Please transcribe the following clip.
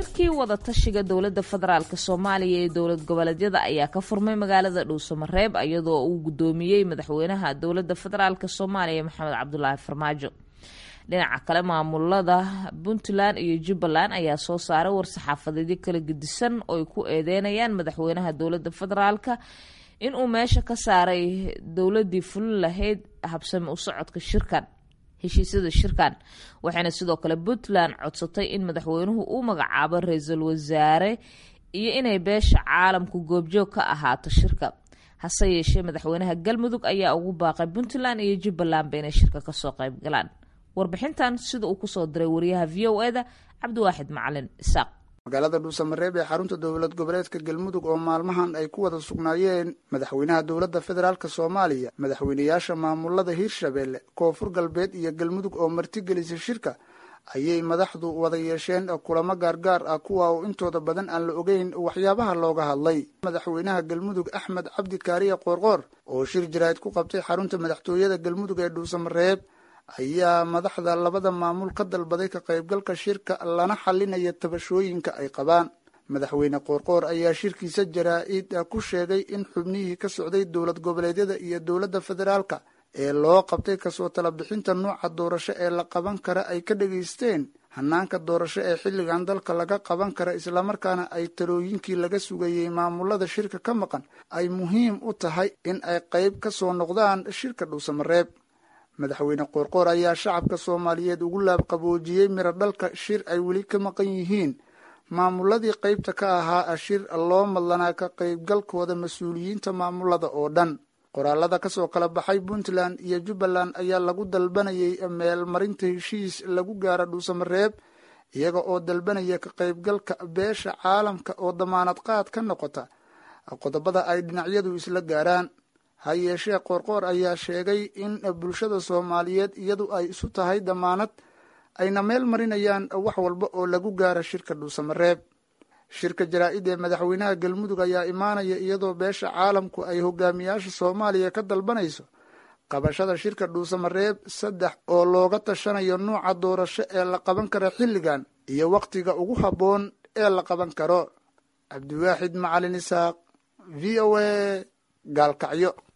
shirkii wadatashiga dowladda federaalk soomaaliya ee dowlad goboleedyada ayaa ka furmay magaalada dhuusamareeb iyadoo uu gudoomiyey madaxweynaha dowladda federaalk soomaaliya maxamed cabdulaahi farmaajo dhinaca kale maamulada puntland iyo jubbaland ayaa soo saaray war-saxaafadeedyo kala gedisan oo ay ku eedeynayaan madaxweynaha dowladda federaalk inuu meesha ka saaray dowladii fulin lahayd habsami u socodka shirkan heshiisyada shirkan waxayna sidoo kale puntland codsatay in madaxweynuhu uu magacaabo ra-iisul wasaare iyo inay beesha caalamku goobjoog ka ahaato shirka hase yeeshee madaxweynaha galmudug ayaa ugu baaqay puntland iyo jubbalandba inay shirka kasoo qayb galaan warbixintan sida uu kusoo diray wariyaha v o eda cabdiwaaxid macalin isaaq magaalada dhuusamareeb ee xarunta dowlad goboleedka galmudug oo maalmahan ay ku wada sugnaayeen madaxweynaha dowladda federaalk soomaaliya madaxweynayaasha maamulada hiirshabeelle koonfur galbeed iyo galmudug oo martigelisay shirka ayay madaxdu wada yeesheen kulamo gaargaar ah kuwa oo intooda badan aan la ogeyn waxyaabaha looga hadlay madaxweynaha galmudug axmed cabdi kaariye qoorqoor oo shir jaraa'id ku qabtay xarunta madaxtooyada galmudug ee dhuusamareeb ayaa madaxda labada maamul ka dalbaday ka qaybgalka shirka lana xalinaya tabashooyinka ay qabaan madaxweyne qoorqoor ayaa shirkiisa jaraa-id ku sheegay in xubnihii ka socday dowlad goboleedyada iyo dowladda federaalka ee loo qabtay kasoo tala bixinta nuuca doorasho ee la qaban kara ay ka dhegaysteen hanaanka doorasho ee xilligan dalka laga qaban kara islamarkaana ay talooyinkii laga sugayey maamulada shirka ka maqan ay muhiim u tahay in ay qayb ka soo noqdaan shirka dhuusamareeb madaxweyne qoorqoor ayaa shacabka soomaaliyeed ugu laabqaboojiyey miro dhalka shir ay weli ka maqan yihiin maamuladii qaybta ka ahaa shir loo madlanaa ka qaybgalkooda mas-uuliyiinta maamulada oo dhan qoraalada kasoo kala baxay puntland iyo jubbaland ayaa lagu dalbanayay meelmarinta heshiis lagu gaara dhuusamareeb iyaga oo dalbanaya ka qaybgalka beesha caalamka oo damaanad qaad ka noqota qodobada ay dhinacyadu isla gaaraan ha yeeshee qoorqoor ayaa sheegay in bulshada soomaaliyeed iyadu ay isu tahay damaanad ayna meel marinayaan wax walba oo lagu gaara shirka dhuusamareeb shirka jaraa-id ee madaxweynaha galmudug ayaa imaanaya iyadoo beesha caalamku ay hogaamiyaasha soomaaliya ka dalbanayso qabashada shirka dhuusamareeb saddex oo looga tashanayo nuuca doorasho ee la qaban kara xilligan iyo wakhtiga ugu habboon ee la qaban karo cabdiwaaxid macalin isaaq v o a gaalkacyo